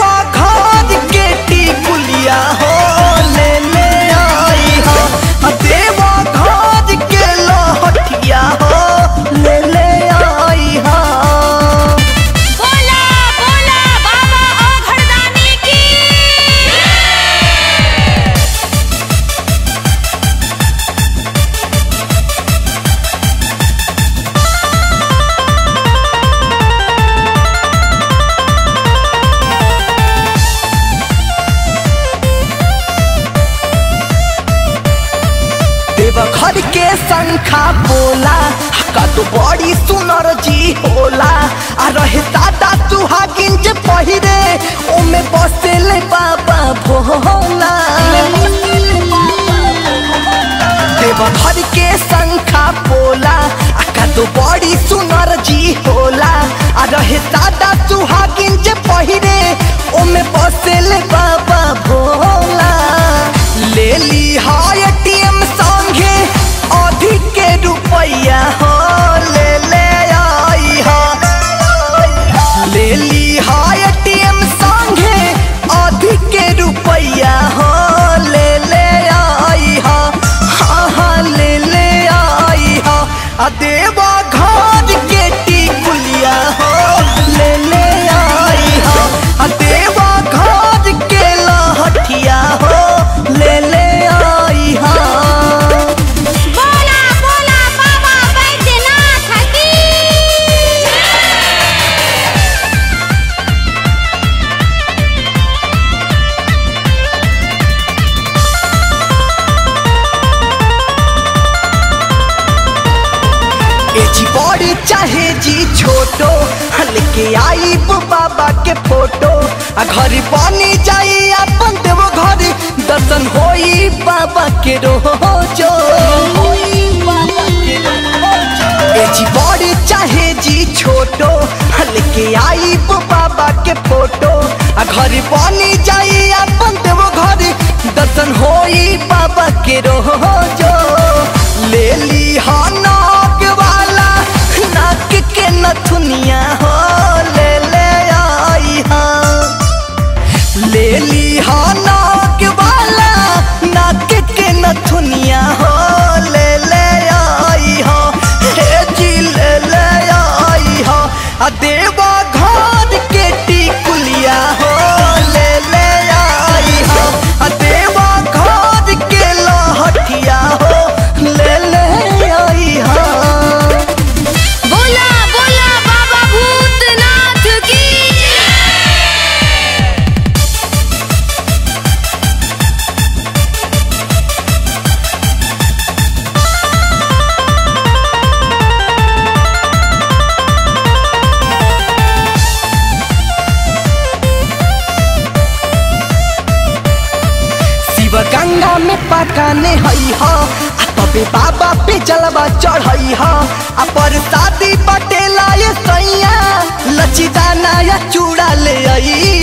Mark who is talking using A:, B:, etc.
A: देवा घर के टिकुलिया हो ले ले आई हो आ देवा घर के लहठिया हो ले ले आई हो
B: बोला बोला बाबा ओ घरदानी की
A: देवघर के शंखा बोला का तो बड़ी सुनर जी होला आ रहे दादा सुहागिन जे पहिरे ओमे बसेले बाबा भोला देवघर के शंखा बोला आ का तो बड़ी सुनर जी होला आ रहे दादा सुहागिन जे पहिरे ओमे बसेले बाबा भोला ले ली हाय एटीएम संगे अधिक के रुपया हो ले ले आई हो ले ली हाय एटीएम संगे अधिक के रुपया हो ले ले आई हो हाँ हाँ ले ले आई हो आ देवा घर के टिकुलिया हो ले ले आई हो आ देवा घर के लहठिया हो ले ले आई हो
B: बोला बोला बाबा बैद्यनाथ की
A: ए जी बड़ी चाहे जी छोटो लेके आई बाबा के फोटो आ घर बनी जाई अपन देवो घर दर्शन होई बाबा के रोजो ए जी बड़ी चाहे जी छोटो लेके आई बाबा के फोटो आ घर बनी जाई अपन देवो घर दर्शन होई बाबा के रोजो ले ली हा नाक वाला नाक के नथुनिया हो ले ले आई हा ले ली हा नाक वाला नाक के नथुनिया हो ले ले आई हो हे जी ले ले आई हो आ देवा घर के टिकुलिया हो ले ले आई हो आ देवा घर के लहठिया हो ले ले आई हो
B: बोला बोला बाबा भूतनाथ की
A: शिव गंगा में पकाने हई ह आ तबे बाबा पे जलवा चढ़ई ह आ परसादी बटेला ये सैया लचीदाना या चूड़ा ले आई